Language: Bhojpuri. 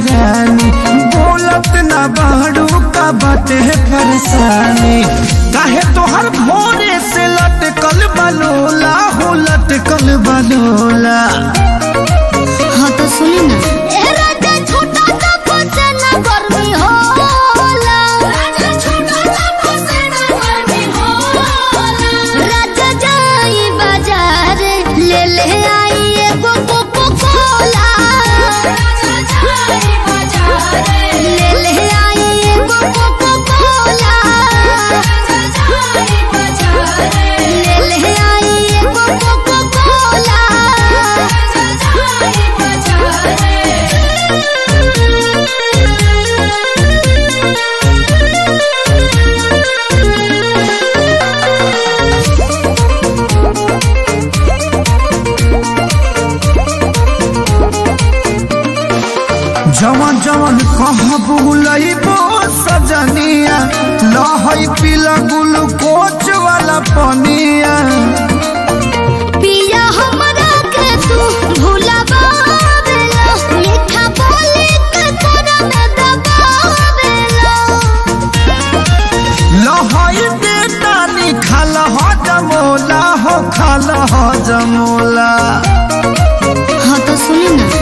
रानी बोलत ना बाड़ू का बाटे परेशानी काहे तोहर भोरे से लटकल बलोला हो लटकल बलोला हाँ तो सुनी ना ए राजा छोटा सा फसेना गर्मी होला राजा छोटा सा फसेना गर्मी होला राजा जाई बाजार ले ले आई एगो कोको कोला राजा जाई बाजार ले ले आई एगो कोको कोला राजा जाई बाजार ले ले आई एगो कोको कोला राजा जाई बाजार जवन जवन कह बुलइबो सजनिया लहई पीला ग्लूकोच वाला पनिया पिया हमरा के तू भुलावेला मीठा बोली के तोरा में दबावेला लहई बेटानी खाल ह जमोला हो खाल ह जमोला हाँ तो सुनी ना